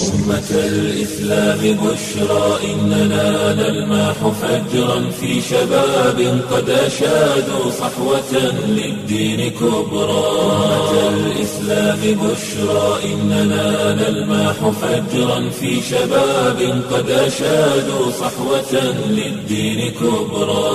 أمة الإسلام بشرى إننا نلمح فجرا في شباب قد أشادوا صحوة للدين كبرى أمة الإسلام بشرى إننا نلمح فجرا في شباب قد أشادوا صحوة للدين كبرى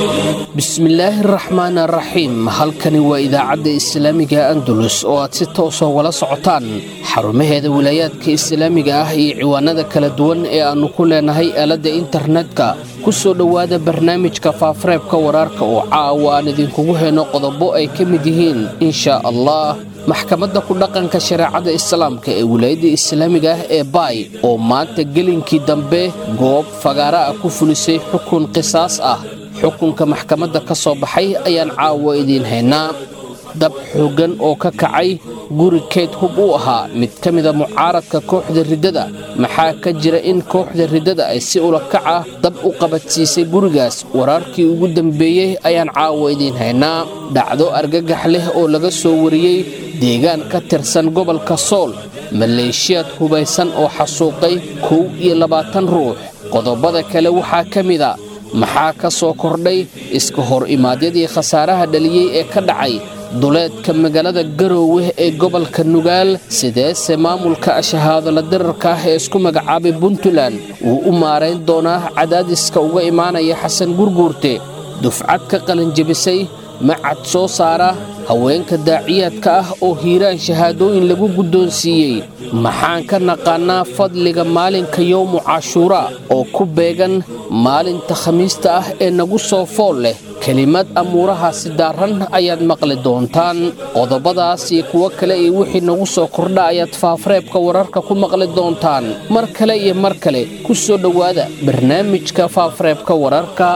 bismillaahi araxmaan araxiim halkani waa idaacadda islaamiga andalus oo aad si toosoo wala socotaan xarumaheeda wilaayaadka islaamiga ah iyo ciwaanada kala duwan ee aannu ku leenahay aaladda internetka ku soo dhowaada barnaamijka faafareebka waraarka oo caawa aan idinkugu heyno qodobo ay ka mid yihiin inshaa allah maxkamadda ku dhaqanka shareecada islaamka ee wilaayadda islaamiga ah ee baay oo maanta gelinkii dambe goob fagaara ah ku fulisay xukun qisaas ah xukunka maxkamadda ka soo baxay ayaan caawa idiin haynaa dab xooggan oo ka kacay guri keyd hub u ahaa mid ka mida mucaaradka kooxda riddada maxaa ka jira in kooxda riddada ay si ulakac ah dab u qabadsiisay gurigaas waraarkii ugu dambeeyey ayaan caawa idiin haynaa dhacdo argagax leh oo laga soo wariyey deegaan ka tirsan gobolka sool maleeshiyaad hubaysan oo xasuuqay kow iyo labaatan ruux qodobada kale waxaa ka mida maxaa ka soo kordhay iska hor imaadyadii khasaaraha dhaliyey ee ka dhacay duleedka magaalada garoowe ee gobolka nugaal sideese maamulka shahaadala dirarka ah ee isku magacaabay puntland wuu u maarayn doonaa cadaadiska uga imaanaya xasan gurguurte dufcad ka qalanjebisay macad soo saara haweenka daaciyaadka ah oo hiiraan shahaadooyin lagu guddoonsiiyey maxaan ka naqaannaa fadliga maalinka yowmu cashuuraa oo ku beegan maalinta khamiista ah ee nagu soo fool leh kelimad amuurahaasi daarran ayaad maqli doontaan qodobadaas iyo kuwo kale iyo wixii nagu soo kordha ayaad faafareebka wararka ku maqli doontaan mar kale iyo mar kale ku soo dhowaada barnaamijka faafareebka wararka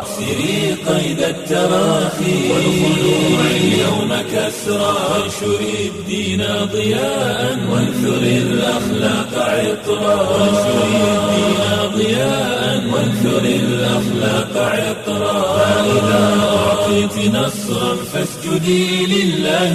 قيد التراخي والخلوع اليوم كسرى وانشر الدين ضياء وانثر الأخلاق عطرا وانشر الدين ضياء وانثر الأخلاق عطرا فإذا أعطيت نصرا فاسجدي لله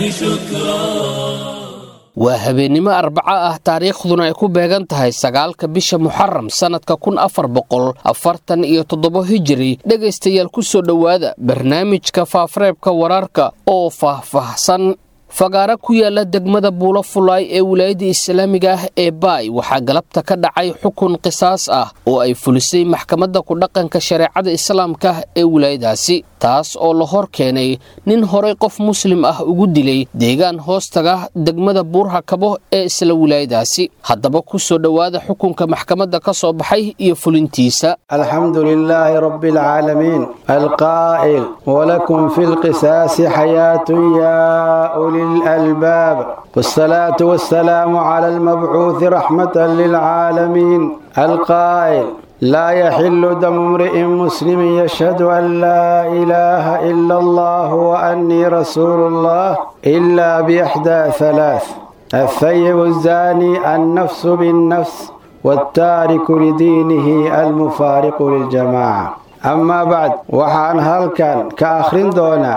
شكرا waa habeennimo arbaco ah taariikhduna ay ku beegan tahay sagaalka bisha muxaram sannadka kun afar boqol afartan iyo toddobo hijiri dhegaystayaal ku soo dhowaada barnaamijka faafareebka wararka oo faahfaahsan fagaara ku yaala degmada buulo fulaay ee wilaayadda islaamiga ah ee baay waxaa galabta ka dhacay xukun qisaas ah oo ay fulisay maxkamadda ku dhaqanka shareecada islaamka ee wilaayadaasi taas oo la hor keenay nin horay qof muslim ah ugu dilay deegaan hoostaga degmada buurhakabo ee isla wilaayadaasi haddaba ku soo dhowaada xukunka maxkamadda ka soo baxay iyo fulintiisa الحمد لله رب العالمين القائل ولكم في القساس حياة يا أولي الألباب والصلاة والسلام على المبعوث رحمة للعالمين القائل لا يحل دم امرئ مسلم يشهد أن لا إله إلا الله وأني رسول الله إلا بإحدى ثلاث الثيب الزاني النفس بالنفس والتارك لدينه المفارق للجماعة أما بعد وحان هلكان كأخرين دونا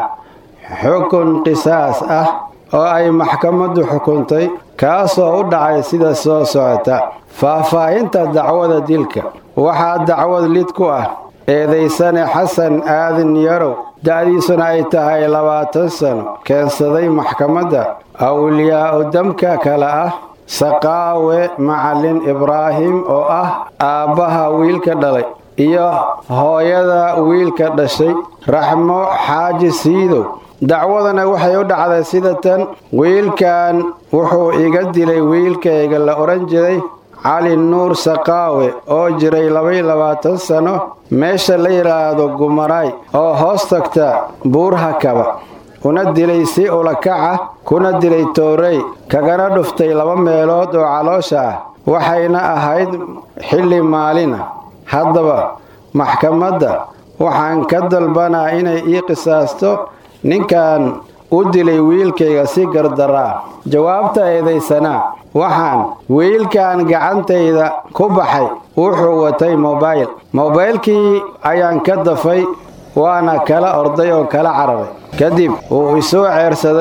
حكم قساس أه oo ay maxkamaddu xukuntay kaasoo u dhacay sida soo socota faahfaahinta dacwada dilka waxaa dacwad lid ku ah eedaysane xasan aadan yarow da'diisuna ay tahay labaatan sano keensaday maxkamadda awliyaa'u damka kale ah saqaawe macalin ibraahim oo ah aabbaha wiilka dhalay iyo hooyada wiilka dhashay raxmo xaaji siidow dacwadana waxay u dhacday sida tan wiilkan wuxuu iga dilay wiilkayga la odhan jiray cali nuur saqaawe oo jiray labaiyo labaatan sano meesha la yidhaahdo gumaraay oo hoos tagta buurhakaba una dilay si ulakaca kuna dilay toorey kagana dhuftay laba meelood oo caloosha ah waxayna ahayd xilli maalina haddaba maxkamadda waxaan ka dalbanaa inay ii qisaasto ninkan u dilay wiilkayga si gardaraa jawaabta eedaysanaa waxaan wiilkan gacantayda ku baxay wuxuu watay mobayl mobaylkii ayaan ka dafay waana kala orday oo kala cararay kadib wuu isoo ceersaday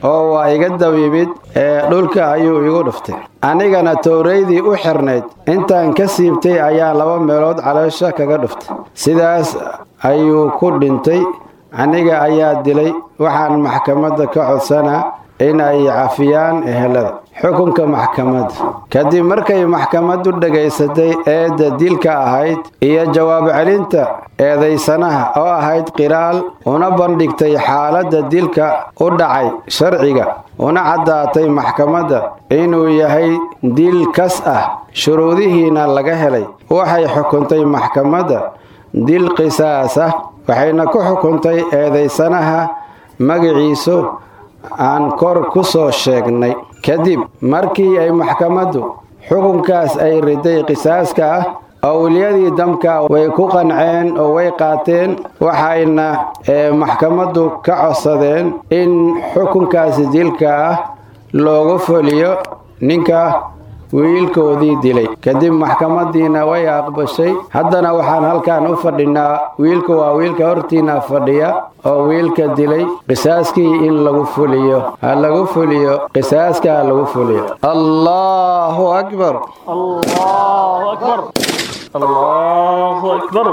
oo waa iga dabiibid ee dhulka ayuu igu dhuftay anigana towraydii u xirnayd intaan ka siibtay ayaa laba meelood caloosha kaga dhuftay sidaas ayuu ku dhintay aniga ayaa dilay waxaan maxkamadda ka codsanaa in ay cafiyaan ehelada xukunka maxkamadda kadib markay maxkamaddu dhegaysatay eedda dilka ahayd iyo jawaab celinta eedaysanaha oo ahayd qiraal una bandhigtay xaaladda dilka u dhacay sharciga una caddaatay maxkamadda inuu yahay dil kas ah shuruudihiina laga helay waxay xukuntay maxkamadda dil qisaas ah waxayna ku xukuntay eedaysanaha magaciisu aan kor ku soo sheegnay kadib markii ay maxkamaddu xukunkaas ay riday qisaaska ah owliyadii damka way ku qanceen oo way qaateen waxayna maxkamaddu ka codsadeen in xukunkaasi dilka ah loogu fuliyo ninka wiilkoodii dilay kadib maxkamadiina way aqbashay haddana waxaan halkan u fadhinaa wiilka waa wiilka hortiina fadhiya oo wiilka dilay qisaaskii in lagu fuliyo ha lagu fuliyo qisaaska ha lagu fuliyo allahu akbar الله أكبر الله أكبر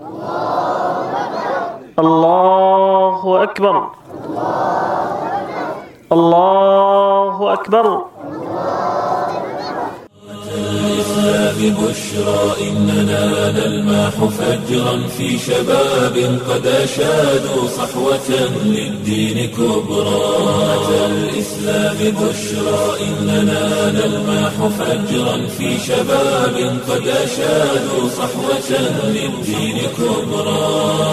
الله أكبر الله أكبر الإسلام بشرى إننا نلمح فجرا في شباب قد أشادوا صحوة للدين كبرى أتى الإسلام بشرى إننا نلمح فجرا في شباب قد أشادوا صحوة للدين كبرى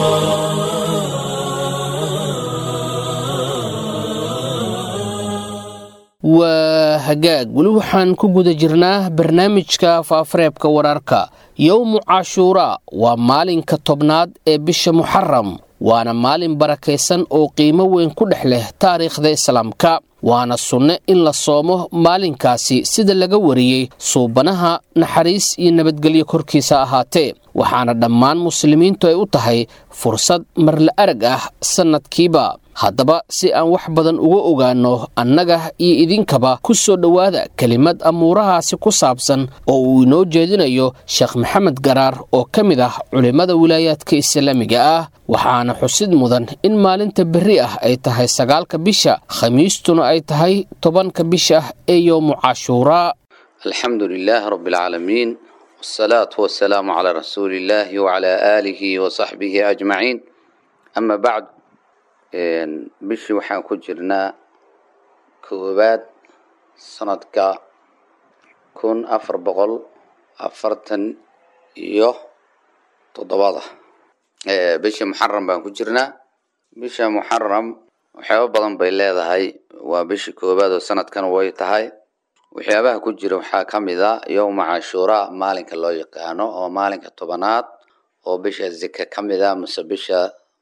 waa hagaag weli waxaan ku guda jirnaa barnaamijka faafareebka wararka yowmu cashuuraa waa maalinka tobnaad ee bisha muxaram waana maalin barakaysan oo qiimo weyn ku dhex leh taariikhda islaamka waana sunne in la soomo maalinkaasi sida laga wariyey suubanaha naxariis iyo nabadgelyo korkiisa ahaatee waxaana dhammaan muslimiintu ay u tahay fursad marla arag ah sannadkiiba haddaba si aan wax badan uga ogaanno annaga iyo idinkaba ku soo dhowaada kelimad amuurahaasi ku saabsan oo uu inoo jeedinayo sheekh maxamed garaar oo ka mid ah culimmada wilaayaadka islaamiga ah waxaana xusid mudan in maalinta berri ah ay tahay sagaalka bisha khamiistuna ay tahay tobanka bisha ee yowmu cashuuraa الحمد لله رب العالمين والصلاة والسلام على رسول الله وعلى آله وصحبه أجمعين أما بعد bishii waxaan ku jirnaa koowaad sanadka kun afar boqol afartan iyo toddobada bishii muxaram baan ku jirnaa bisha muxaram waxyaaba badan bay leedahay waa bishii koowaad oo sanadkan way tahay waxyaabaha ku jira waxaa ka mid a yowma cashuuraa maalinka loo yaqaano oo maalinka tobanaad oo bisha zika ka mid a mase bisha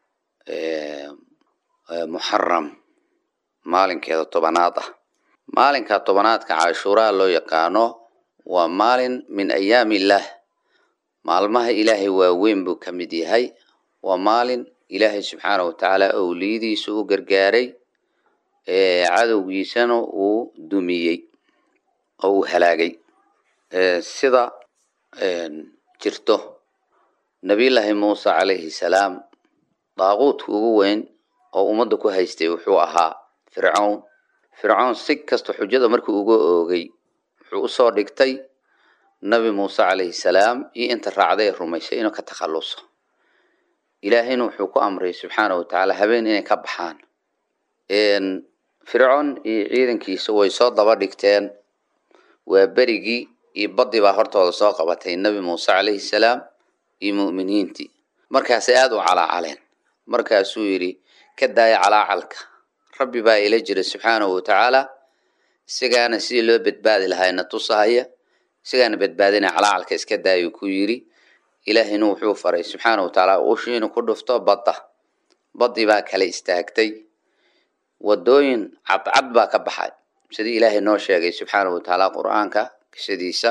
muxaram maalinkeeda tobanaad ah maalinka tobanaadka cashuuraa loo yaqaano waa maalin min ayaami illaah maalmaha ilaahay waaweyn buu ka mid yahay waa maalin ilaahay subxaana wa tacaala owliyadiisa u gargaaray cadowgiisana uu dumiyey oo uu halaagay sida jirto nabiyullaahi muuse calayhi salaam daaquudka ugu weyn oo ummadda ku haystay wuxuu ahaa fircown fircown si kasta xujada markii uga oogay wuxuu usoo dhigtay nabi muuse calayhi salaam iyo inta raacday ee rumaysay inuu ka takhalluso ilaahayna wuxuu ku amray subxaana wa tacaala habeen inay ka baxaan fircoon iyo ciidankiisa way soo daba dhigteen waa berigii iyo baddii baa hortooda soo qabatay nabi muuse calayhi salaam iyo mu'miniintii markaasay aada u calaacaleen markaasuu yidhi ka daaya calaacalka rabbi baa ila jira subxaanahu wa tacaala isagaana sidii loo badbaadi lahaayna tusahaya isagaana badbaadina calaacalka iska daayuu ku yidhi ilaahayna wuxuu faray subxaana wa tacaala ushii inuu ku dhufto badda baddii baa kala istaagtay wadooyin cadcad baa ka baxay sidii ilaahay noo sheegay subxaana wa tacaala qur-aanka qisadiisa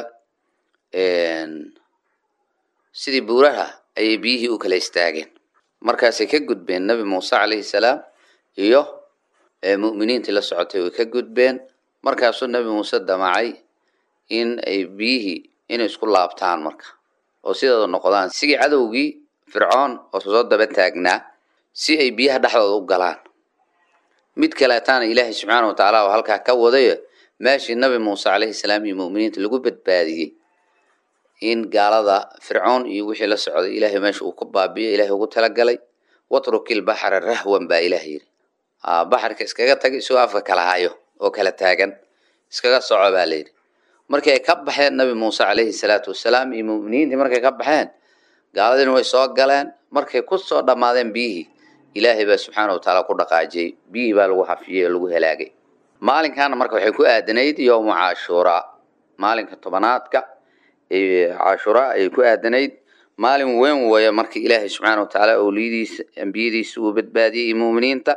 sidii buuraha ayay biyihii u kala istaageen markaasay ka gudbeen nabi muuse calayhi salaam iyo ee mu'miniintii la socotay way ka gudbeen markaasuu nebi muuse damacay in ay biyihii inay isku laabtaan marka oo sideeda noqdaan sigii cadowgii fircoon oo soo daba taagnaa si ay biyaha dhexdooda u galaan mid kaleetaana ilaahay subxaana watacaala oo halkaa ka wadayo meeshii nabi muuse calayhi salaam iyo mu'miniinta lagu badbaadiyey in gaalada fircoon iyo wixii la socday ilaahay meesha uu ka baabiyo ilaahay ugu talagalay watrukil baxra rahwan baa ilaah yidhi baxarka iskaga tag isagoo afka kala hayo oo kala taagan iskaga soco baa layidhi markii ay ka baxeen nabi muuse calayhi salaatu wasalaam iyo mu'miniintii markay ka baxeen gaaladiina way soo galeen markay ku soo dhammaadeen biyihii ilaahay baa subxaana watacaala ku dhaqaajiyey biyihii baa lagu hafiyey oo lagu halaagay maalinkaana marka waxay ku aadanayd yowma cashuuraa maalinka tobanaadka cashuuraa ayay ku aadanayd maalin weyn weeye marka ilaahay subxaana watacaala owliyadiisa ambiyadiisa uu badbaadiyey iyo mu'miniinta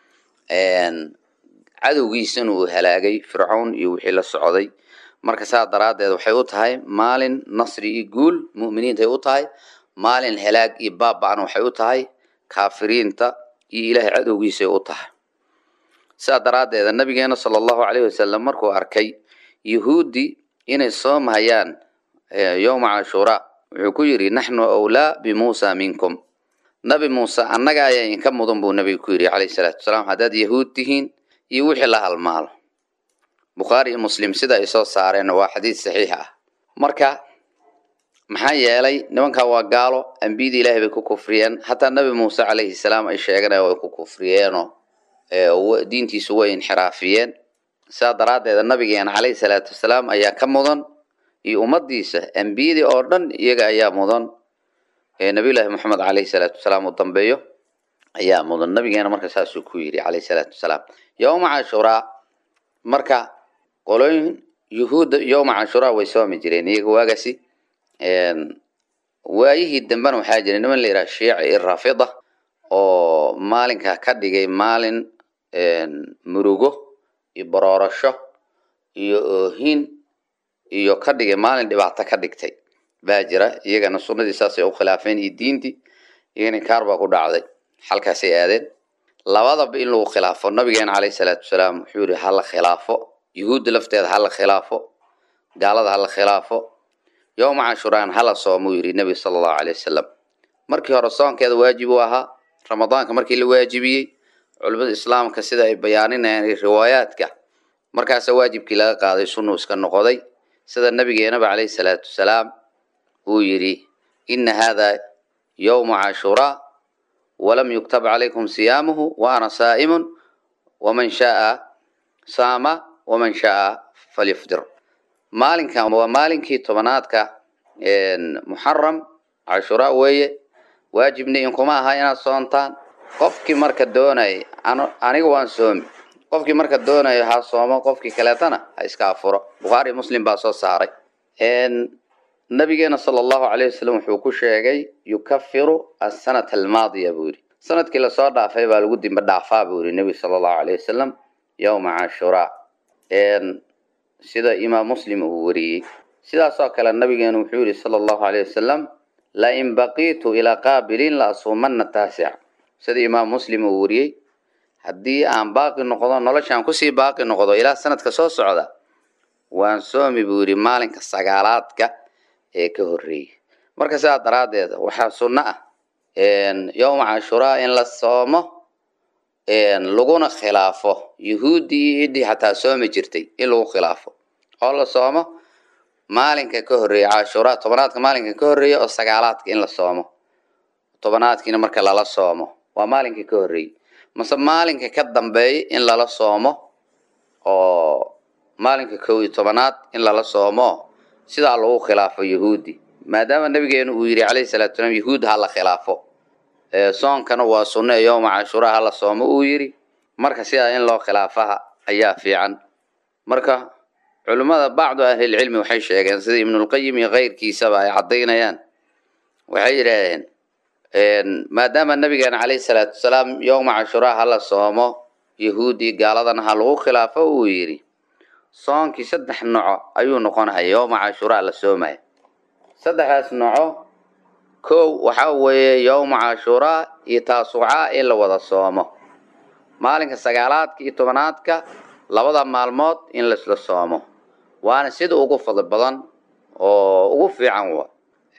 cadowgiisana uu halaagay fircown iyo wixii la socday marka saa daraaddeed waxay u tahay maalin nasri iyo guul mu'miniintay u tahay maalin halaag iyo baaba'na waxay u tahay kaafiriinta iyo ilaahay cadowgiisay u tahay sidaa daraaddeeda nabigeena sala allahu calayhi wasalam markuu arkay yuhuudi inay soomhayaan yowma cashuuraa wuxuu ku yidhi naxnu awlaa bimuusa minkum nabi muuse annaga ayaa idinka mudan buu nabiga ku yidhi calayhi salaatu wasalaam haddaad yahuud tihiin iyo wixii la halmaalo bukhaari iyo muslim sida ay soo saareen waa xadiis saxiix ah marka maxaa yeelay nimankaa waa gaalo ambiyadii ilaahay bay ku kufriyeen hataa nabi muuse calayhi salaam ay sheeganaya way ku kufriyeenoo diintiisu way inxiraafiyeen sidaa daraaddeeda nabigeena calayhi salaatu wasalaam ayaa ka mudan iyo ummadiisa ambiyadii oo dhan iyaga ayaa mudan nabiyullaahi moxamed calayhi salaatu wasalaam uu dambeeyo ayaa mudan nabigeena marka saasuu ku yidhi calayhi salaatu wasalaam yowma cashuraa marka qolooyin yuhuudda yowma cashuraa way soomi jireen iyaga waagasi waayihii dambena waxaa jira niman la yidhaha shiici iyo raafida oo maalinkaa ka dhigay maalin murugo iyo baroorasho iyo oohin iyo ka dhigay maalin dhibaato ka dhigtay baa jira iyagana sunnadii saasay u khilaafeen iyo diintii iyagana kaar baa ku dhacday halkaasay aadeen labadaba in lagu khilaafo nabigeena calayhi salaatu wasalaam wuxuu yidhi hala khilaafo yuhuudda lafteeda hala khilaafo gaalada hala khilaafo yowma cashuraan hala soomuu yidhi nebi sala allahu calay wasalam markii hore soonkeeda waajib uu ahaa ramadaanka markii la waajibiyey culimmada islaamka sida ay bayaaninayaan riwaayaadka markaasa waajibkii laga qaaday sunnuu iska noqoday sida nabigeenaba calayhi salaatu wasalaam uu yidhi ina hada yowma cashuraa walam yuktab calaykum siyaamuhu wa ana saa'imun waman shaaa saama waman shaaa falyufdir maalinkan waa maalinkii tobanaadka muxaram cashuraa weeye waajibna inkuma aha inaad soontaan qofkii marka doonay aniga waan soomi qofkii marka doonayo ha soomo qofkii kaleetana ha iska afuro bukhaari muslim baa soo saaray nabigeena sala allahu calayh wasalam wuxuu ku sheegay yukafiru asanata almaadiya buu yidhi sanadkii lasoo dhaafay baa lagu dimba dhaafaa buu yidhi nebi sala allahu calayh wasalam yowma cashuraa sida imaam muslim uu wariyey sidaasoo kale nabigeenu wuxuu yihi sala allahu calayh wasalam lain baqiitu ilaa qaabilin la asuumanna taasic sida imaam muslim uu wariyey haddii aan baaqi noqdo noloshaan kusii baaqi noqdo ilaa sanadka soo socda waan soomi buu yidhi maalinka sagaalaadka ee ka horreeyey marka sidaa daraaddeed waxaa sunno ah yowma cashuraa in la soomo laguna khilaafo yuhuuddii iyo ciddii xataa soomi jirtay in lagu khilaafo oo la soomo maalinka ka horreeya cashuraa tobanaadka maalinka ka horreeya oo sagaalaadka in la soomo tobanaadkiina marka lala soomo waa maalinka ka horreeyey mase maalinka ka dambeeya in lala soomo oo maalinka kow iyo tobanaad in lala soomo sidaa lagu khilaafo yahuudi maadaama nabigeenu uu yidhi calayhi salatu salaam yahuud ha la khilaafo soonkana waa sunno ee yowma cashuraa ha la soomo uu yidhi marka sidaa in loo khilaafaha ayaa fiican marka culimmada bacdu ahlilcilmi waxay sheegeen sida ibnulqayim iyo keyrkiisaba ay caddaynayaan waxay yidhaahdeen maadaama nabigeena calayhi salaatu wasalaam yowma cashuraa ha la soomo yahuudi gaaladana ha lagu khilaafo uu yidhi soonkii saddex noco ayuu noqonaya yowma cashuraa la soomaya saddexdaas noco kow waxaa weeye yowma cashuraa iyo taasucaa in la wada soomo maalinka sagaalaadka iyo tobanaadka labada maalmood in laisla soomo waana sida ugu fadli badan oo ugu fiican wa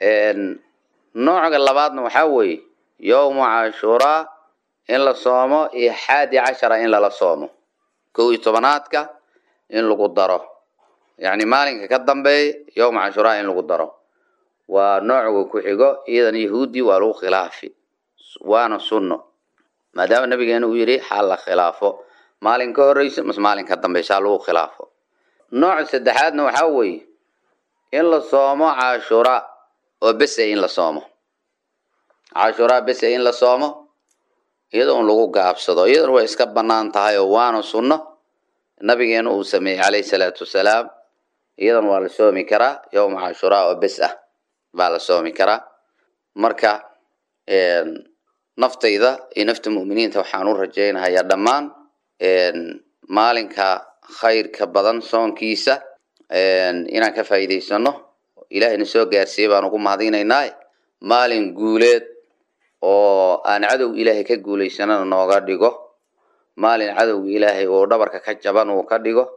nooca labaadna waxaa weeye yowmu cashuuraa in la soomo iyo xaadi cashara in lala soomo kow iyo tobanaadka in lagu daro yacni maalinka ka dambeeya yowma cashuraa in lagu daro waa nooca ku xigo iyadan yahuudi waa lagu khilaafi waana sunno maadaama nabigeena uu yidhi xal la khilaafo maalin ka horeysa mas maalin ka dambeysa lagu khilaafo nooca saddexaadna waxaa weeye in la soomo cashuraa oo bese in la soomo cashuraa bese in la soomo iyada un lagu gaabsado iyadana way iska banaan tahay oo waana sunno nabigeena uu sameeyey calayhi salaatu wasalaam iyadan waa la soomi karaa yowma cashuraa oo bes ah baa la soomi karaa marka naftayda iyo nafta mu'miniinta waxaan u rajaynahayaa dhammaan maalinka khayrka badan soonkiisa inaan ka faa'iidaysano ilaahayna soo gaarsiiyey baan ugu mahadinaynaa maalin guuleed oo aan cadow ilaahay ka guulaysanana nooga dhigo maalin cadowga ilaahay uu dhabarka ka jaban uu ka dhigo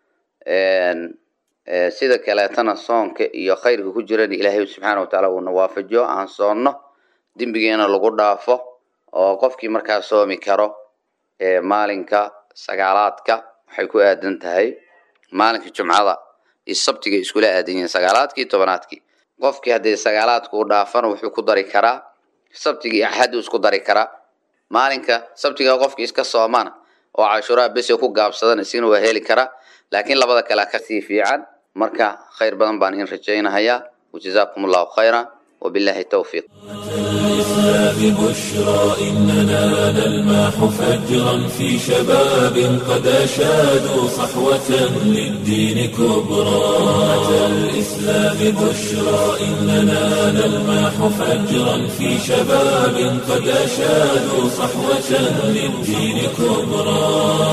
sida kaleetana soonka iyo khayrka ku jirana ilaahay subxaana watacaala uuna waafajiyo aan soonno dembigeena lagu dhaafo oo qofkii markaa soomi karo maalinka sagaalaadka waxay ku aadan tahay maalinka jumcada iyo sabtiga iskula aadan yihiin sagaalaadkii tobanaadkii qofkii haddii sagaalaadka u dhaafana wuxuu ku dari karaa sabtiga iyo axaddu isku dari karaa maalinka sabtiga qofkii iska soomana oo cashuraa bese ku gaabsadana isina waa heli karaa laakiin labada kale kasii fiican marka khayr badan baan in rajaynahayaa wajazaakum allahu khayra وبالله التوفيق الإسلام بشرى إننا نلمح فجرا في شباب قد أشادوا صحوة للدين كبرى أتى الإسلام بشرى إننا نلمح فجرا في شباب قد أشادوا صحوة للدين كبرى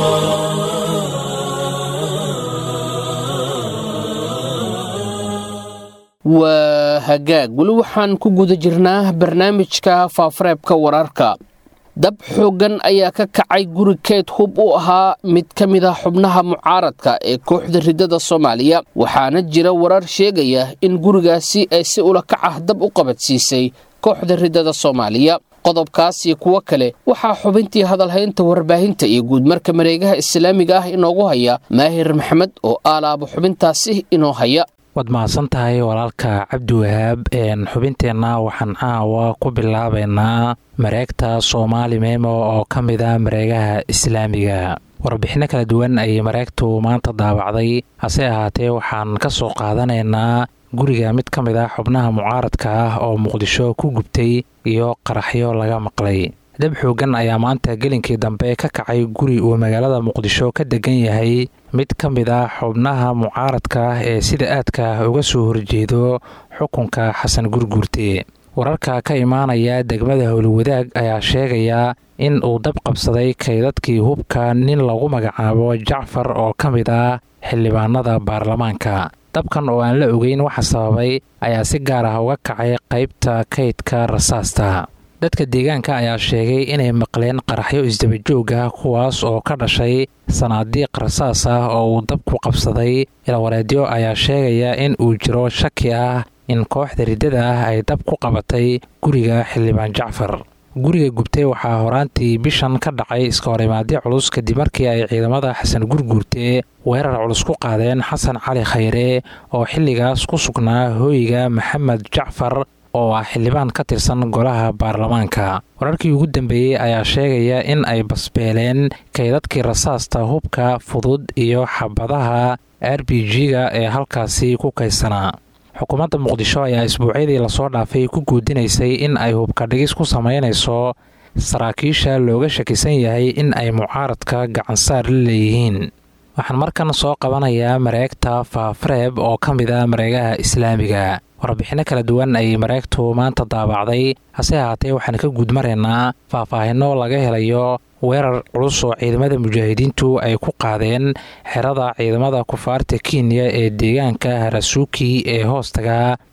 waa hagaag weli waxaan ku guda jirnaa barnaamijka faafareebka wararka dab xooggan ayaa ka kacay guri keyd hub u ahaa mid ka mid ah xubnaha mucaaradka ee kooxda riddada soomaaliya waxaana jira warar sheegaya in gurigaasi ay si ula kac ah dab u qabadsiisay kooxda riddada soomaaliya qodobkaas iyo kuwo kale waxaa xubintii hadalhaynta warbaahinta iyo guudmarka mareegaha islaamiga ah inoogu haya maahir maxamed oo aalaaba xubintaasi inoo haya waad mahadsan tahay walaalka cabdiwahaab xubinteenna waxaan caawa ku bilaabaynaa mareegta soomaali memo oo ka mid a mareegaha islaamiga warbixinno kala duwan ayay mareegtu maanta daabacday hase ahaatee waxaan ka soo qaadanaynaa guriga mid ka mid ah xubnaha mucaaradka ah oo muqdisho ku gubtay iyo qaraxyo laga maqlay dab xoogan ayaa maanta gelinkii dambe ka kacay guri uu magaalada muqdisho ka degan yahay mid ka mid ah xubnaha mucaaradka ah ee sida aadka uga soo horjeedo xukunka xasan gurguurte wararka ka imaanaya degmada howlwadaag ayaa sheegaya in uu dab qabsaday kaydadkii hubka nin lagu magacaabo jacfar oo ka mid ah xildhibaanada baarlamaanka dabkan oo aan la ogeyn waxa sababay ayaa si gaar ah uga kacay qaybta kaydka rasaasta dadka deegaanka ayaa sheegay inay maqleen qaraxyo isdabajoog ah kuwaas oo ka dhashay sanaadiiq rasaas ah oo uu dabku qabsaday ilwareedyo ayaa sheegaya in uu jiro shaki ah in kooxda riddada ah ay dab ku qabatay guriga xildhibaan jacfar guriga gubtay waxaa horaantii bishan ka dhacay iska horimaadyo culus kadib markii ay ciidamada xasan gurguurte weerar culus ku qaadeen xasan cali khayre oo xilligaas ku sugnaa hooyiga maxamed jacfar oo ah xildhibaan ka tirsan golaha baarlamaanka wararkii ugu dambeeyey ayaa sheegaya in ay basbeeleen kaydadkii rasaasta hubka fudud iyo xabadaha r b g-ga ee halkaasi ku kaydsanaa xukuumadda muqdisho ayaa isbuucyadii lasoo dhaafay ku guudinaysay in ay hubka dhigis ku samaynayso saraakiisha looga shakisan yahay in ay mucaaradka gacansaar la leeyihiin waxaan markan soo qabanayaa mareegta faafareeb oo ka mid a mareegaha islaamiga warbixinno kala duwan ayay mareegtu maanta daabacday hase ahaatee waxaan ka guudmaraynaa faahfaahinno laga helayo weerar culus oo ciidamada mujaahidiintu ay ku qaadeen xerada ciidamada kufaarta kenya ee deegaanka harasuuki ee hoostaga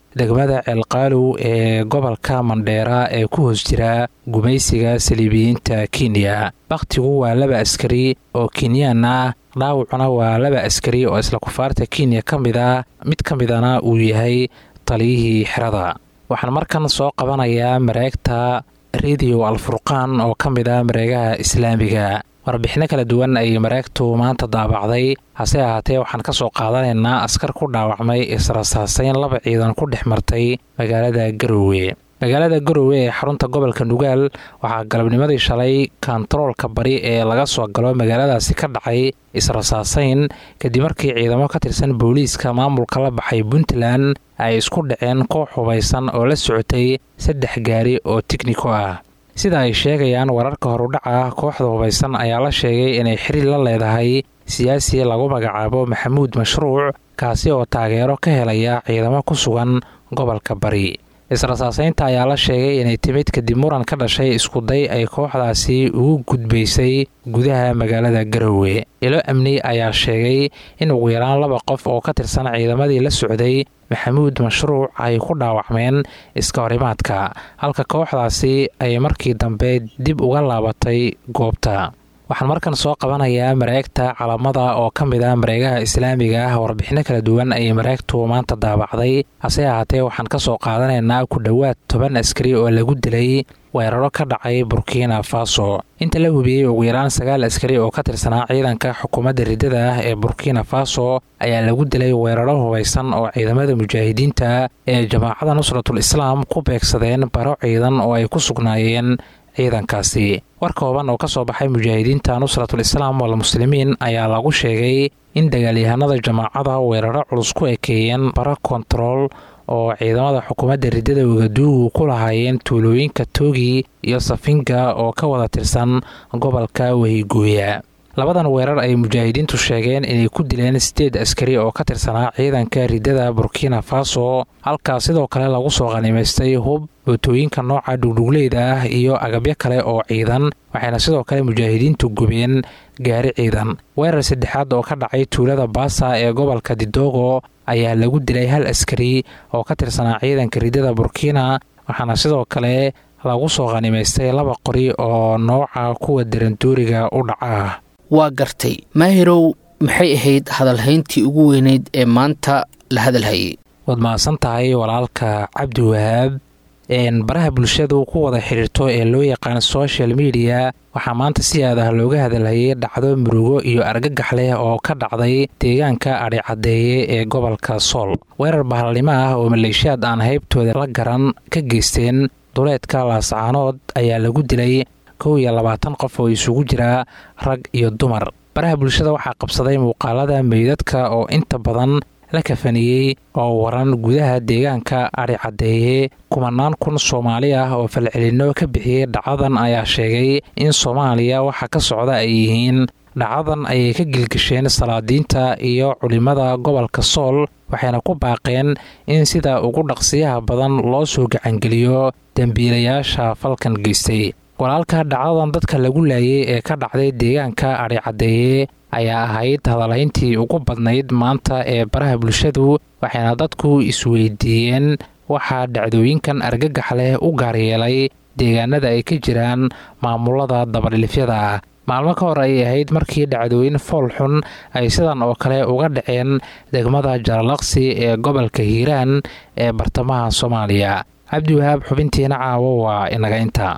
degmada ceelqaalow ee gobolka mandheera ee ku hoos jira gumaysiga saliibiyiinta kenya bakhtigu waa laba askari oo kenyaan ah dhaawacuna waa laba askari oo isla kufaarta kenya ka mid a mid ka midana uu yahay taliyihii xerada waxaan markan soo qabanayaa mareegta rediyo alfurqaan oo ka mid ah mareegaha islaamiga warbixino kala duwan ayay mareegtu maanta daabacday hase ahaatee waxaan ka soo qaadanaynaa askar ku dhaawacmay israsaasayn laba ciidan ku dhex martay magaalada garowe magaalada garowe ee xarunta gobolka nugaal waxaa galabnimadii shalay kontaroolka bari ee laga soo galo magaaladaasi ka dhacay israsaasayn kadib markii ciidamo ka tirsan booliiska maamulka la baxay puntland ay isku dhaceen koox hubaysan oo la socotay saddex gaari oo tigniko ah sida ay sheegayaan wararka horudhaca kooxda hubaysan ayaa la sheegay inay xiriir la leedahay siyaasi lagu magacaabo maxamuud mashruuc kaasi oo taageero ka helaya ciidamo ku sugan gobolka bari israsaasaynta ayaa la sheegay inay timid kadib muran ka dhashay iskuday ay kooxdaasi ugu gudbaysay gudaha magaalada garowe ilo amni ayaa sheegay in ugu yaraan laba qof oo ka tirsan ciidamadii la socday maxamuud mashruuc ay ku dhaawacmeen iska horimaadka halka kooxdaasi ay markii dambe dib uga laabatay goobta waxaan markan soo qabanayaa mareegta calamada oo ka mid ah mareegaha islaamiga ah warbixino kala duwan ayay mareegtu maanta daabacday hase ahaatee waxaan ka soo qaadanaynaa ku dhowaad toban askari oo lagu dilay weeraro ka dhacay burkina faso inta la hubiyey ugu yaraan sagaal askari oo ka tirsanaa ciidanka xukuumadda riddada ah ee burkina faso ayaa lagu dilay weeraro hubaysan oo ciidamada mujaahidiinta ee jamaacada nusratul islaam ku beegsadeen baro ciidan oo ay ku sugnaayeen ciidankaasi war kooban oo ka soo baxay mujaahidiinta nusratul islaam walmuslimiin ayaa lagu sheegay in dagaalyahanada jamaacada weeraro culus ku ekeeyeen bara kontarool oo ciidamada xukuumadda riddada wagaduugu ku lahaayeen tuulooyinka toogi iyo safinga oo ka wada tirsan gobolka wehigooya labadan weerar ay mujaahidiintu sheegeen inay ku dileen sideed askari oo ka tirsanaa ciidanka riddada burkina faso halkaas sidoo kale lagu soo qanimaystay hub bootooyinka nooca dhugdhugleyda ah iyo agabyo kale oo ciidan waxayna sidoo kale mujaahidiintu gubeen gaari ciidan weerar saddexaad oo ka dhacay tuulada baasa ee gobolka didoogo ayaa lagu dilay hal askari oo ka tirsanaa ciidanka riddada burkina waxaana sidoo kale lagu soo qanimaystay laba qori oo nooca kuwa darandooriga u dhaca waa gartay maahirow maxay ahayd hadalhayntii ugu weyneyd ee maanta la hadalhayay waad mahadsan tahay walaalka cabdi wahaab baraha bulshadu ku wada xidhiirto ee loo yaqaan social media waxaa maanta si aad ah looga hadalhayay dhacdo murugo iyo argagax leh oo ka dhacday deegaanka adhicadeeye ee gobolka sool weerar bahalnimo ah oo maleeshiyaad aan haybtooda la garan ka geysteen duleedka laascaanood ayaa lagu dilay kow iyo labaatan qof oo isugu jira rag iyo dumar baraha bulshada waxaa qabsaday muuqaalada meydadka oo inta badan la kafaniyey oo waran gudaha deegaanka adhicadeeye kumanaan kun soomaali ah oo falcelinno ka bixiyey dhacadan ayaa sheegay in soomaaliya waxa ka socda ay yihiin dhacadan ayay ka gilgasheen salaadiinta iyo culimmada gobolka sool waxayna ku baaqeen in sida ugu dhaqsiyaha badan loo soo gacangeliyo dembiilayaasha falkan geystay walaalka dhacdadan dadka lagu laayay ee ka dhacday deegaanka adhicadeeye ayaa ahayd hadalhayntii ugu badnayd maanta ee baraha bulshadu waxayna dadku isweydiiyeen waxaa dhacdooyinkan argagax leh u gaaryeelay deegaanada ay ka jiraan maamulada dabadhilifyada ah maalmo ka hor ayay ahayd markii dhacdooyin fool xun ay sidan oo kale uga dhaceen degmada jaralaqsi ee gobolka hiiraan ee bartamaha soomaaliya cabdiwahaab xubintiina caawo waa inaga inta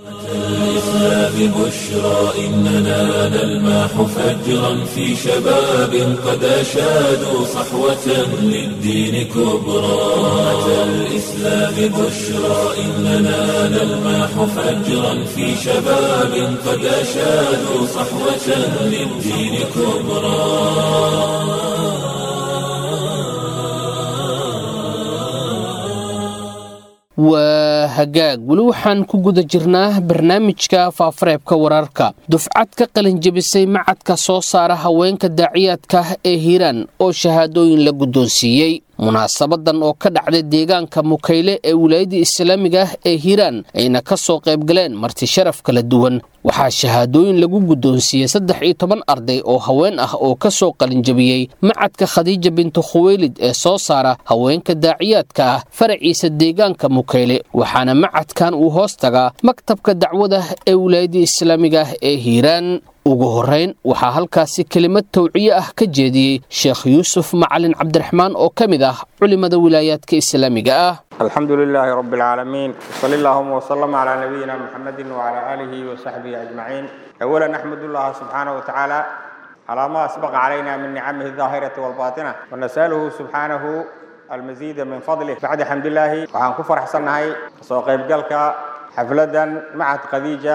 الإسلام بشرى إننا نلمح فجرا في شباب قد أشادوا صحوة للدين كبرى أتى الإسلام بشرى إننا نلمح فجرا في شباب قد أشادوا صحوة للدين كبرى waa hagaag weli waxaan ku guda jirnaa barnaamijka faafareebka wararka dufcad ka qalinjebisay macadka soo saara haweenka daaciyaadka ee hiiraan oo shahaadooyin la guddoonsiiyey munaasabadan oo ka dhacday deegaanka mukayle ee wilaayada islaamiga ah ee hiiraan ayna ka soo qayb galeen marti sharaf kala duwan waxaa shahaadooyin lagu guddoonsiiyey saddex iyo toban arday oo haween ah oo ka soo qalinjabiyey macadka khadiija bintu khuweylid ee soo saara haweenka daaciyaadka ah faraciisa deegaanka mukayle waxaana macadkan uu hoos tagaa maktabka dacwada ee wilaayada islaamiga ah ee hiiraan ugu horeyn waxaa halkaasi kelimad tawciye ah ka jeediyey sheekh yuusuf macalin cabdiraxmaan oo ka mid ah culimada wilaayaadka islaamiga ah الحمد لله رب العالمين وصلى اللهم وسلم على نبينا محمد وعلى آله وصحبه أجمعين أولا نحمد الله سبحانه وتعالى على ما أسبق علينا من نعمه الظاهرة والباطنة ونسأله سبحانه المزيد من فضله بعد حمد الله وعن كفر حسن هاي سوق يبقلك حفلة معهد خديجة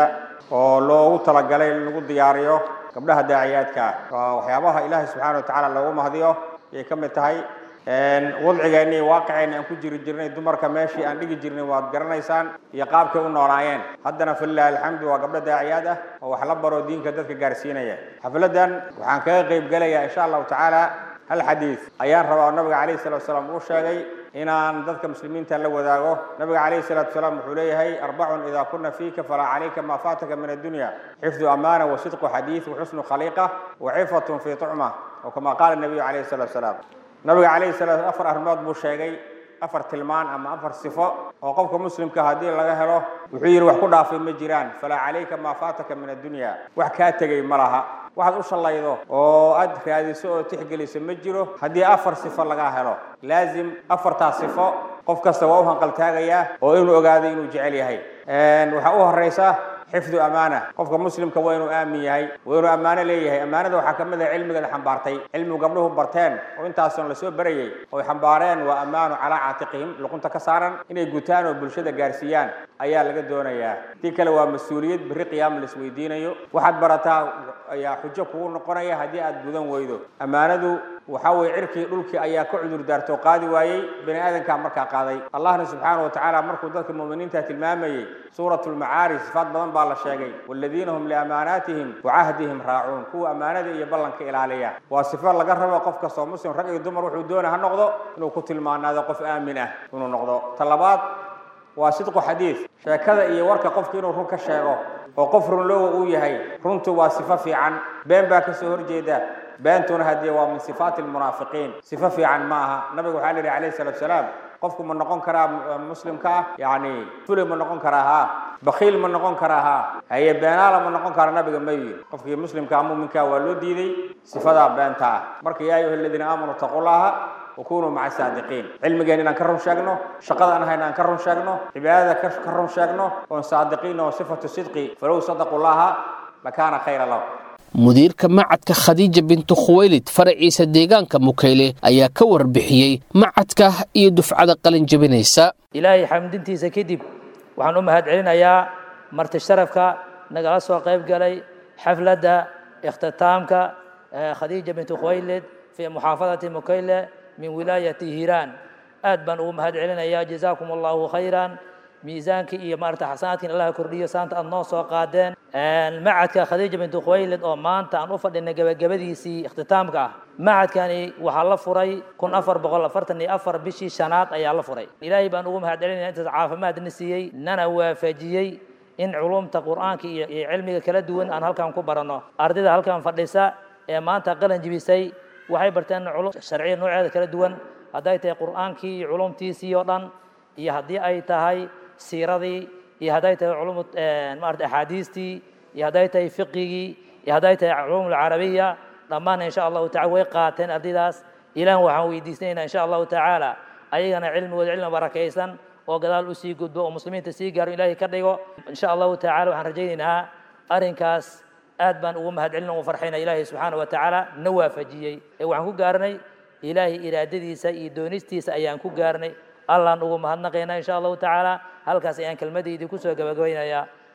ولو تلقى لغو دياريو قبلها داعياتك وحيابها إله سبحانه وتعالى لو مهديو يكمل تهي wadcigeennii waaqiceenni aan ku jiri jirnay dumarka meeshii aan dhigi jirnay waad garanaysaan iyo qaabkay u noolaayeen haddana falilahi alxamdu waa gabdho daaciyaad ah oo wax la baro diinka dadka gaarsiinaya xafladan waxaan kaga qayb gelayaa insha allahu tacaala hal xadiid ayaan rabaa oo nabiga calayhi salatu wasalaam uu sheegay inaan dadka muslimiinta la wadaago nabiga calayhi salatu wasalaam wuxuu leeyahay arbacun idaa kuna fiika falaa calayka maa faataka min addunya xifdu amaana wa sidqu xadiid wa xusnu khaliiqa wa cifatun fii tucma oo kama qaala nabiyu calayhi salatu wasalaam nabiga calayhi salaam afar arrimood buu sheegay afar tilmaan ama afar sifo oo qofka muslimka haddii laga helo wuxuu yidhi wax ku dhaafay ma jiraan falaa calayka maa faataka min addunya wax kaa tegey ma laha waxaad u shallaydo oo aad raadiso oo tixgeliso ma jiro haddii afar sifo laga helo laazim afartaas sifo qof kasta waa u hanqaltaagayaa oo inuu ogaado inuu jecel yahay waxaa u horeysa xifdu amaana qofka muslimka waa inuu aamin yahay waa inuu ammaano leeyahay ammaanada waxaa ka mid ah cilmigeeda xambaartay cilmigu gabdhuhu barteen oo intaasoon lasoo barayay oy xambaareen waa ammaanu calaa caatiqihim luqunta ka saaran inay gutaan oo bulshada gaarsiiyaan ayaa laga doonayaa tii kale waa mas-uuliyad berri qiyaama la isweydiinayo waxaad barataa ayaa xujo kugu noqonaya haddii aad gudan weydo ammaanadu waxaa weye cirkii dhulkii ayaa ka cudur daartoo qaadi waayey bani aadankaa markaa qaaday allahna subxaana wa tacaala markuu dadka muuminiinta tilmaamayey suurat lmacaarij sifaad badan baa la sheegay waladiina hum liamaanaatihim wacahdihim raacuun kuwa ammaanada iyo ballanka ilaaliya waa sifo laga rabo qof kastoo muslim rag iyo dumar wuxuu doona ha noqdo inuu ku tilmaanaado qof aamin ah inuu noqdo ta labaad waa sidqu xadiid sheekada iyo warka qofka inuu run ka sheego oo qof runloowa uu yahay runtu waa sifo fiican been baa kasoo horjeeda beentuna haddii waa min sifaati almunaafiqiin sifo fiican ma aha nabiga waxaa la yidhi calayhi salatu wasalaam qofku ma noqon karaa muslimka ah yacni fuli ma noqon karaa haa bakiil ma noqon karaa haa haye beenaala ma noqon karaa nabiga ma yidhi qofkii muslimkaa muminkaa waa loo diiday sifadaa beenta ah marka yaa ayuha aladiina aamanuu taqullaha wakunuu maca saadiqiin cilmigeen inaan ka run sheegno shaqada aan hayna aan ka run sheegno cibaadada ka run sheegno oon saadiqiin oo sifatu sidqi falow sadaqu llaha lakaana khayra lahu mudiirka macadka khadiija bintu khuweylid faraciisa deegaanka mukayle ayaa ka warbixiyey macadka iyo dufcada qalin jabinaysa ilaahay xamdintiisa kadib waxaan u mahad celinayaa marti sharafka nagala soo qayb galay xafladda ikhtitaamka khadiija bintu khuweylid fii muxaafadati mukayle min wilaayati hiiraan aad baan ugu mahad celinayaa jazaakum allahu khayran miisaankii iyo maarata xasanaadkiin allah kordhiyo saanta aad noo soo qaadeen macadka khadiija bintu khuwaylid oo maanta aan u fadhinay gabagabadiisii ikhtitaamka ah macadkani waxaa la furay kun afar boqol afartan iyo afar bishii shanaad ayaa la furay ilaahay baan ugu mahad celinaya intaas caafimaadna siiyey nana waafajiyey in culumta qur'aanka iyo iyo cilmiga kala duwan aan halkan ku baranno ardayda halkan fadhisa ee maanta qalan jibisay waxay barteen culum sharciya nooceeda kala duwan hadday tahay qur'aankii iyo culumtiisii oo dhan iyo haddii ay tahay siiradii iyo hadday tahay culum maarata axaadiistii iyo hadday tahay fiqigii iyo hadday tahay culum alcarabiya dhammaan insha allahu tacala way qaateen ardaydaas ilaah waxaan weydiisanaynaa insha allahu tacaala ayagana cilmigooda cilmi barakaysan oo gadaal usii gudbo oo muslimiinta sii gaaro ilaahay ka dhigo insha allahu tacala waxaan rajaynaynaa arrinkaas aad baan ugu mahad celin ugu farxayna ilaahay subxaana wa tacaala na waafajiyey ee waxaan ku gaaranay ilaahay iraadadiisa iyo doonistiisa ayaan ku gaarnay allaan ugu mahadnaqaynaa insha allahu tacaala halkaas ayaan kelmadaydii kusoo gabagabaynayaa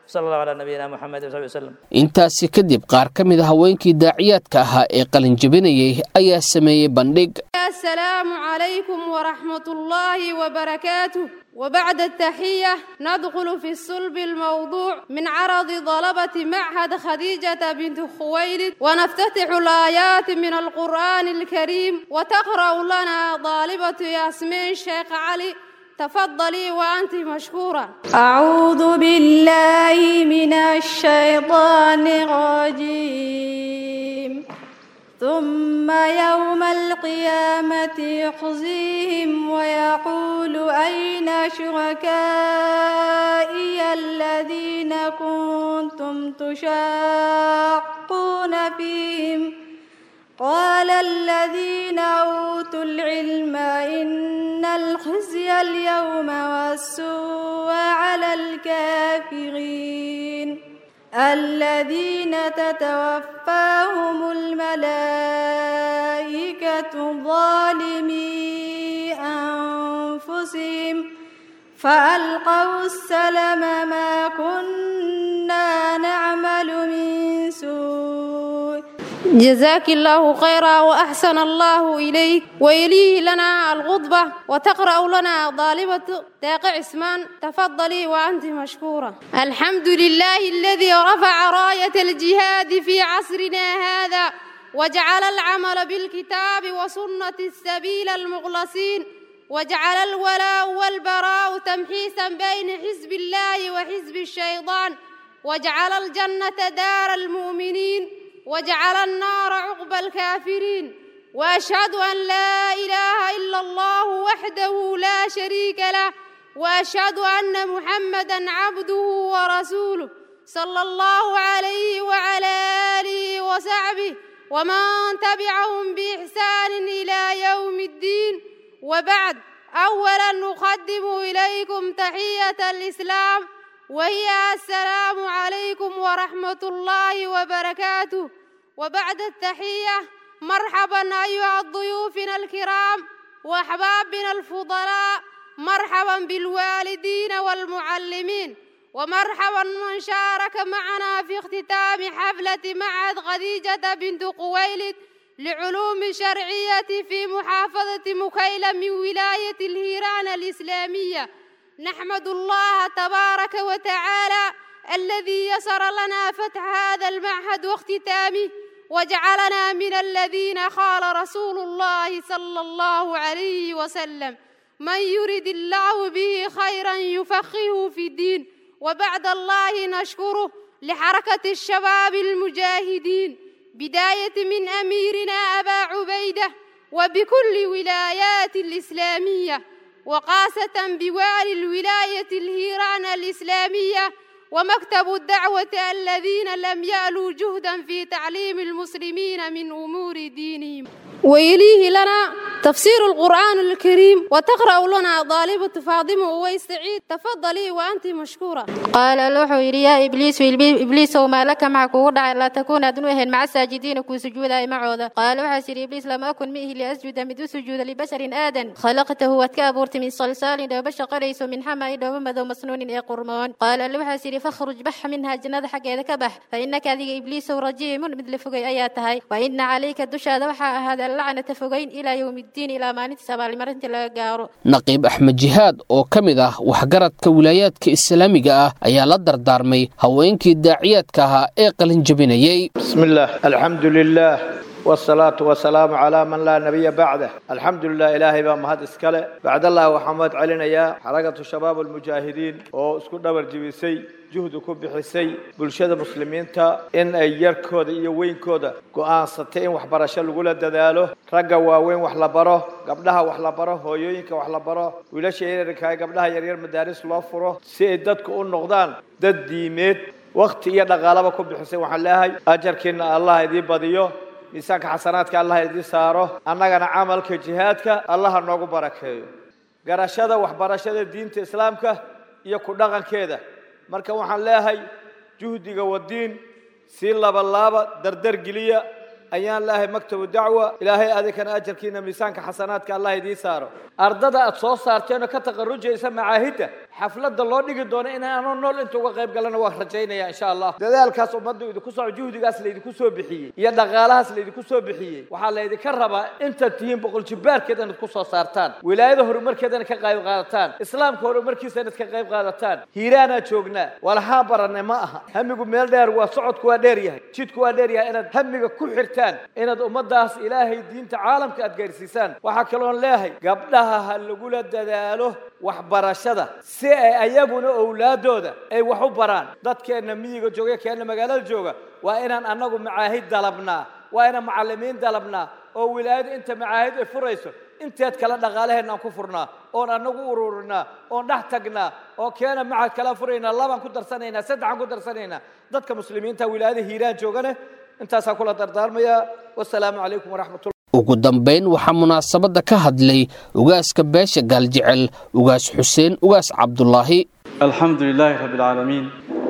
sala allahu calaa nabiyina moxamed wasaxbi wasalam intaasi kadib qaar ka mid a haweenkii daaciyaadka ahaa ee qalinjabinayay ayaa sameeyey bandhig السلام عليكم ورحمة الله وبركاته وبعد التحية ندخل في الصلب الموضوع من عرض طلبة معهد خديجة بنت خويلد ونفتتح الآيات من القرآن الكريم وتقرأ لنا طالبة ياسمين شيخ علي تفضلي وأنت مشكورة أعوذ بالله من الشيطان الرجيم ثم يوم القيامة يخزيهم ويقول أين شركائي الذين كنتم تشاقون فيهم قال الذين أوتوا العلم إن الخزي اليوم والسوء على الكافرين الذين تتوفاهم الملائكة ظالمي أنفسهم فألقوا السلم ما كنا نعمل من سوء جزاك الله خيرا وأحسن الله إليك ويليه لنا الغضبة وتقرأ لنا طالبة داقع عثمان تفضلي وأنت مشكورة الحمد لله الذي رفع راية الجهاد في عصرنا هذا وجعل العمل بالكتاب وسنة السبيل المخلصين وجعل الولاء والبراء تمحيصا بين حزب الله وحزب الشيطان وجعل الجنة دار المؤمنين وجعل النار عقب الكافرين واشهد ان لا اله الا الله وحده لا شريك له واشهد ان محمدا عبده ورسوله صلى الله عليه وعلى اله وصحبه ومن تبعهم باحسان الى يوم الدين وبعد اولا نقدم اليكم تحيه الاسلام وهي السلام عليكم ورحمه الله وبركاته وبعد التحية مرحبا أيها ضيوفنا الكرام وأحبابنا الفضلاء مرحبا بالوالدين والمعلمين ومرحبا من شارك معنا في اختتام حفلة معهد خديجة بنت قويلد لعلوم شرعية في محافظة مكيلة من ولاية الهيران الإسلامية نحمد الله تبارك وتعالى الذي يسر لنا فتح هذا المعهد واختتامه وجعلنا من الذين قال رسول الله صلى الله عليه وسلم من يرد الله به خيرا يفقهه في الدين وبعد الله نشكره لحركة الشباب المجاهدين بداية من أميرنا أبا عبيدة وبكل ولايات الإسلامية وخاصة بوالي الولاية الهيران الإسلامية ومكتب الدعوة الذين لم يألوا جهدا في تعليم المسلمين من أمور دينهم ويليه لنا تفسير القرآن الكريم وتقرأ لنا طالبة فاطمة أويس سعيد تفضلي وأنت مشكورة قال له يري يا إبليس إبليس وما لك معك ودع لا تكون أدنوهن مع الساجدين كو سجودا معوذا قال وحسر إبليس لم أكن مئه لأسجد مد سجود لبشر آدم خلقته وتكابرت من صلصال دوبش قريس من حما دومد مسنون إي قرمون قال له حسر فاخرج بح منها جنة حق إذا كبح فإنك هذه إبليس رجيم مثل فقي آياتها وإن عليك الدشا وحا هذا اللعنة فقين إلى يوم الدين إلى ما نتسبع لمرنت لا قارو naqiib axmed jihaad oo ka mid ah waxgaradka wilaayaadka islaamiga ah ayaa la dardaarmay haweenkii daaciyaadka ahaa ee qalin jabinayay بسم الله الحمد لله والصلاة والسلام على من لا نبي بعده الحمد لله إلهي بما هاد إسكاله بعد الله وحمد علينا يا حركة الشباب المجاهدين واسكو دبر جبيسي جهد كبحسي بلشده مسلمين تا إن أيركود إيو وينكود قوان ستين وحبرشة لغولة دادالو رقا واوين وحلبرو قبلها وحلبرو هويوينك وحلبرو ولاش يريركاي قبلها يرير مدارس لوفرو سيدادك أون نغدان داد ديميت وقت إيا دقالبا كبحسي وحلاهي أجركين الله يدي بديو miisaanka xasanaadka allah idin saaro annagana camalka jihaadka allah ha noogu barakeeyo garashada waxbarashada diinta islaamka iyo ku dhaqankeeda marka waxaan leeyahay juhdiga wadiin sii labalaaba dardar geliya ayaan leeyahay maktabu dacwa ilaahay adinkana ajarkiina miisaanka xasanaadka allah idiin saaro ardada aad soo saarteen oo ka taqarrujaysa macaahidda xafladda loo dhigi doono inaanoo nool inta uga qayb galana waa rajaynaya insha allah dadaalkaas ummadda idinku soo juhdigaas laydinku soo bixiyey iyo dhaqaalahaas laydinku soo bixiyey waxaa laydinka rabaa intaad tihiin boqol jibbaarkeed inaad ku soo saartaan wilaayada horumarkeedana ka qayb qaadataan islaamka horumarkiisa inaad ka qayb qaadataan hiiraanaa joognaa walahaan baranay ma aha hamigu meel dheer waa socodku waa dheer yahay jidku waa dheer yahay inaad hamiga ku xirtaan inaad ummaddaas ilaahay diinta caalamka aad gaarsiisaan waxaa kaloon leeyahay gabdhaha ha lagula dadaalo waxbarashada si ay ayaguna owlaadooda ay wax u baraan dadkeenna miyiga jooga keenna magaalada jooga waa inaan annagu macaahid dalabnaa waa inaan macallimiin dalabnaa oo wilaayadu inta macaahid ay furayso inteed kale dhaqaalaheenna aan ku furnaa oon annagu ururinaa oon dhex tagnaa oo keena macad kala furaynaa labaan ku darsanaynaa saddexaan ku darsanaynaa dadka muslimiinta wilaayada hiiraan joogane intaasaan kula dardaarmaya wasalaamu calaykum waraxmatullah ugu dambayn waxaa munaasabadda ka hadlay ugaaska beesha gaaljecel ugaas xuseen ugaas cabdulaahi الحمد لله رب العالمين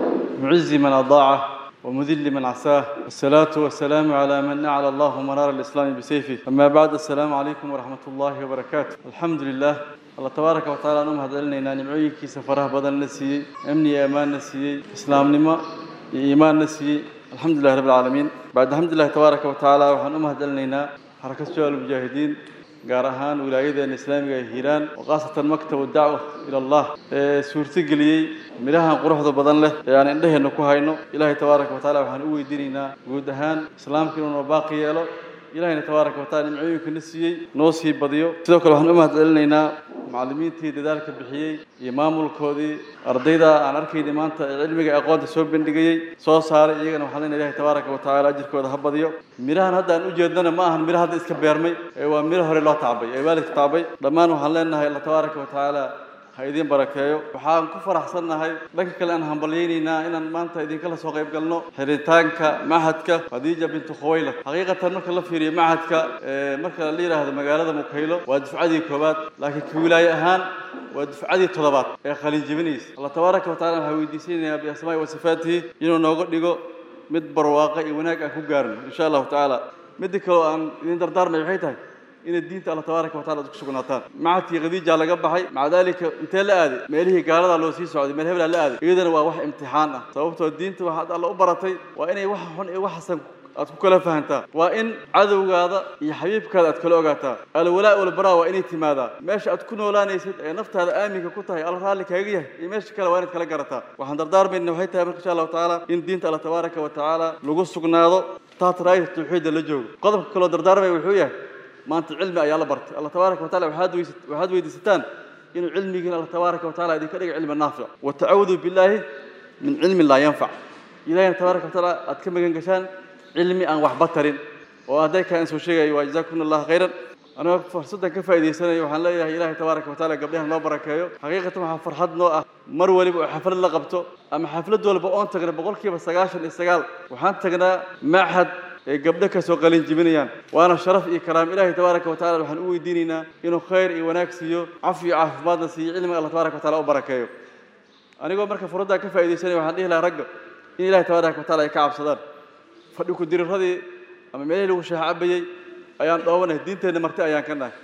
معز من أضاعه ومذل من عساه والصلاة والسلام على من أعلى الله منار الإسلام بسيفه أما بعد السلام عليكم ورحمة الله وبركاته الحمد لله الله تبارك وتعالى نم هذا لنا نمعيك سفره بدل نسي أمني أمان نسي إسلام نما إيمان نسي الحمد لله رب العالمين بعد الحمد لله تبارك وتعالى وحن أم هذا لنا حركة شوال المجاهدين gaar ahaan wilaayadeena islaamiga ee hiiraan oo khaasatan maktab dacwa ila allah ee suurtageliyey midhahan quruxda badan leh ee aan indhaheenna ku hayno ilaahay tabaaraka wa taala waxaan u weydiinaynaa guud ahaan islaamka inuu noo baaqi yeelo ilahayna tabaaraka wa taala nimcooyinka na siiyey noo sii badiyo sidoo kale waxaan u mahadcelinaynaa macallimiintii dadaalka bixiyey iyo maamulkoodii ardayda aan arkaynay maanta ee cilmiga aqoonta soo bandhigayey soo saaray iyagana waxaan leenahay ilahay tabaaraka wa tacaala ajirkooda ha badiyo midhahan hadda aan u jeednana ma ahan midho hadda iska beermay ee waa midho hore loo tacbay ee waalidka tacbay dhammaan waxaan leenahay allah tabaaraka wa tacaala ha idiin barakeeyo waxaan ku faraxsannahay dhanka kale aan hambalyaynaynaa inaan maanta idinkala soo qayb galno xiritaanka machadka khadiija bintu khuwaylad xaqiiqatan marka la fiiriyo machadka marka la yidhaahdo magaalada mukaylo waa dufcadii koowaad laakiin ka wilaaye ahaan waa dufcadii toddobaad ee qalin jebinaysa allah tabaaraka wa tacala waxaa weydiisanayaa biasmaa'i wa sifaatihi inuu nooga dhigo mid barwaaqa iyo wanaag aan ku gaarno insha allahu tacaala midda kaleo aan idin dardaarmay waxay tahay inay diinta alla tabaaraka wa tacala ku sugnaataan macadkii khadiija laga baxay maca daalika intee la aaday meelihii gaalada loo sii socday meel hebelaa la aaday iyadana waa wax imtixaan ah sababtoo diinta waxaad alla u baratay waa inay wax xun iyo wax xasan aad ku kala fahantaa waa in cadowgaada iyo xabiibkaada aad kala ogaataa alwalaa walbaraa waa inay timaadaa meesha aad ku noolaanaysid ee naftaada aaminka ku tahay alla raalli kaaga yahay iyo meesha kale waa inaad kala garataa waxaan dardaarmayna waxay tahay marka insha allahu tacaala in diinta alla tabaaraka wa tacaala lagu sugnaado taat raayta tawxiidda la joogo qodobka kaloo dardaarmaya wuxuu yahay maanta cilmi ayaa la bartay allah tabaaraka wa tacala waxaad weysa waxaad weydiisataan inuu cilmigiina allah tabaaraka wa tacala idinka dhiga cilmi naafic wa tacawudu billaahi min cilmin laa yanfac ilahina tabaaraka wa tacaala aad ka magan gashaan cilmi aan waxba tarin oo hadday kaan soo sheegayo waa jazaakum allah khayran anigoo fursaddan ka faa'iidaysanayo waxaan leeyahay ilaahay tabaaraka wa tacaala gabdhahan noo barakeeyo xaqiiqatan waxaa farxad noo ah mar waliba oo xaflad la qabto ama xaflad walba oon tagna boqolkiiba sagaashan iyo sagaal waxaan tagnaa machad ay gabdho ka soo qalin jibinayaan waana sharaf iyo karaam ilaahay tabaaraka wa tacala waxaan u weydiinaynaa inuu khayr iyo wanaag siiyo cafi iyo caafimaadna siiyo cilmiga allah tabaaraka wa tacala u barakeeyo anigoo marka furaddaa ka faa'iidaysanaya waxaan dhihi lahaa ragga in ilaahay tabaaraka wa tacala ay ka cabsadaan fadhi ku diriradii ama meelihii lagu sheex cabayey ayaan dhoobanahay diinteenna marti ayaan ka nahay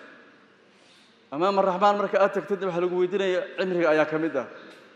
amaama raxmaan marka aad tagtid waxaa lagu weydiinaya cimriga ayaa ka mid ah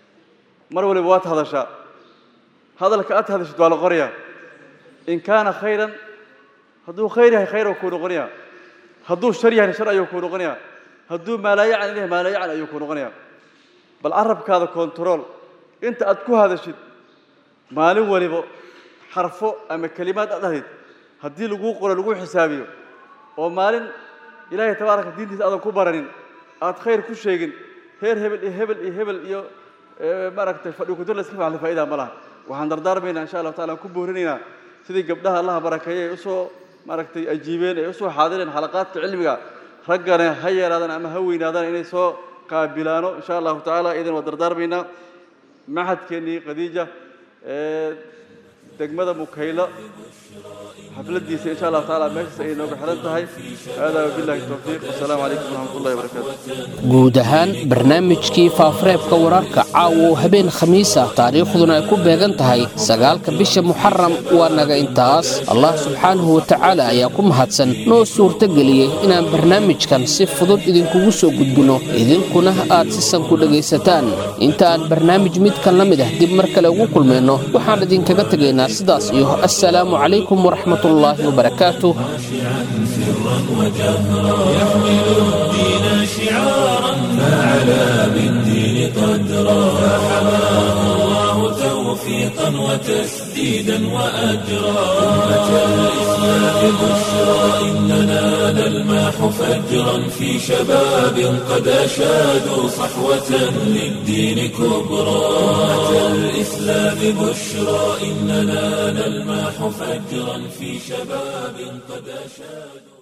mar waliba waad hadashaa hadalka aad hadashid waa la qorayaa in kaana khayran hadduu khayr yahay khayr kuu noqonayaa hadduu shar yahayna shar ayuu kuu noqonayaa hadduu maalaayacan yahay maalaayacan ayuu kuu noqonayaa bal carabkaada control inta aad ku hadashid maalin waliba xarfo ama kelimaad aad ahayd haddii laguu qoro laguu xisaabiyo oo maalin ilaahay tabaaraka diintiisa aadan ku baranin aad khayr ku sheegin heer hebel iyo hebel iyo hebel iyo maaragtay fadhi kudir la iska facli faa'idaa ma laha waxaan dardaarmaynaa insha allahu taala aan ku boorinaynaa sidii gabdhaha allaha barakeeye ay usoo maaragtay ajiibeen ay usoo xaadireen xalaqaadka cilmiga raggana ha yeeraadaan ama ha weynaadaan inay soo qaabilaano insha allahu tacaala idan waa dardaarmaynaa maxadkeennii khadiija degmada mukaylo xafladiisa insha allahu tacaala meeshaas ayay nooga xiran tahay haadaa wabillahi towfiiq wasalaamu calaykum waraxmatullahi wabarakaatu guud ahaan barnaamijkii faafareebka wararka caawa oo habeen khamiis ah taariikhduna ay ku beegan tahay sagaalka bisha muxaram waa naga intaas allah subxaanahu wa tacaala ayaa ku mahadsan noo suurtageliyey inaan barnaamijkan si fudud idinkugu soo gudbino idinkuna aad si san ku dhegaysataan inta aan barnaamij midkan la mid ah dib mar kale ugu kulmayno waxaan idinkaga tegaynaa sidaas iyo assalaamu calaykum waraxmatullaahi wabarakaatuh سرا وجهرا يحمل الدين شعارا فعلى بالدين قدرا فحماه الله توفيقا وتسديدا واجرا امه الاسلام بشرى اننا نلمح فجرا في شباب قد اشادوا صحوه للدين كبرى امه الاسلام بشرى اننا نلمح فجرا في شباب قد اشادوا